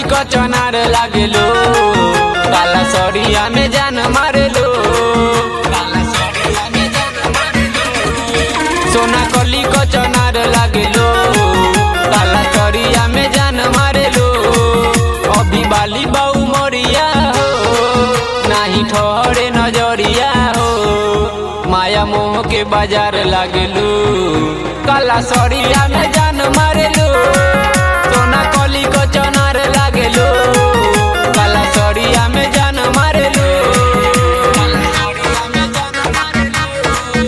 क चनार लागेलो काला सरिया में जान मारेलो काला सरिया में जान मारेलो सोना कली क चनार लागेलो काला सरिया में जान मारेलो अभी बाली बाऊ मोरिया हो नाही ठहरे नजरिया हो माया मोह के बाजार लागेलू काला सरिया में जान मारेलू सोना कली को चनार लागेलू काला सरिया में जान मारेलू काला सरिया में जान मारेलू।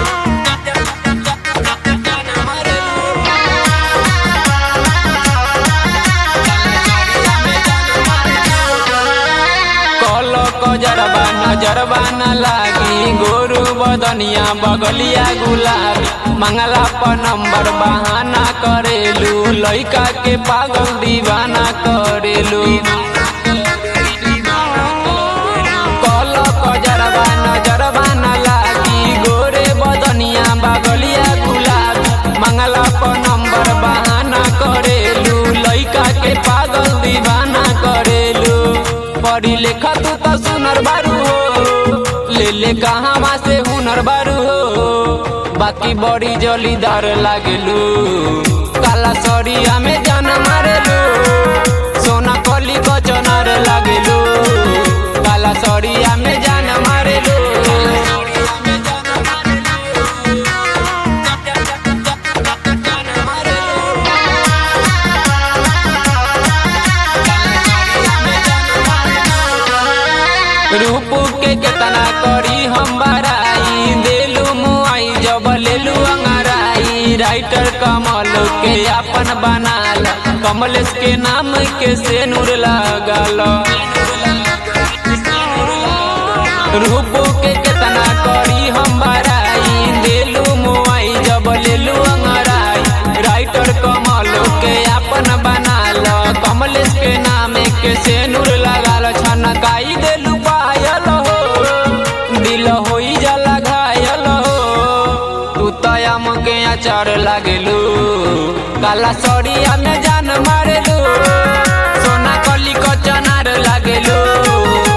जान मारेलू। कल कजरबा नजरबा न लागी गोरु बदनिया बगलिया गुलाबी मंगला पर नंबर बहाना करेलू लइका के पागल दीवाना करेलू कल कजरबा नजरबा न लागी गोरे बदनिया बगलिया गुलाबी मंगला पर नंबर बहाना करेलू लइका के पागल दीवाना करेलू पढ़ी लेखा तू तो सुनर बारू हो ले ले कहाँ से हुनर बारू हो बाकी बड़ी जलीदार लागेलू काला सरिया में जान मारेलू सोना कली को चनार लागेलू काला सरिया में जान मारेलू रूप के केतना करी हम बराई देलू मुआई जब लेलू अंगराई राइटर कमल के अपन बनाल कमलेश के नाम के से नूर लगाल रूप के केतना करी हम बराई देलू मुआई जब लेलू अंगराई राइटर कमल के अपन बनाल कमलेश के नाम के से नूर लगाल छनकाई देलू पायल हो दिल होई जाला घायल हो तू तयम के अचार लागेलू काला सड़िया में जान मारेलू सोना कली को चनार लागेलू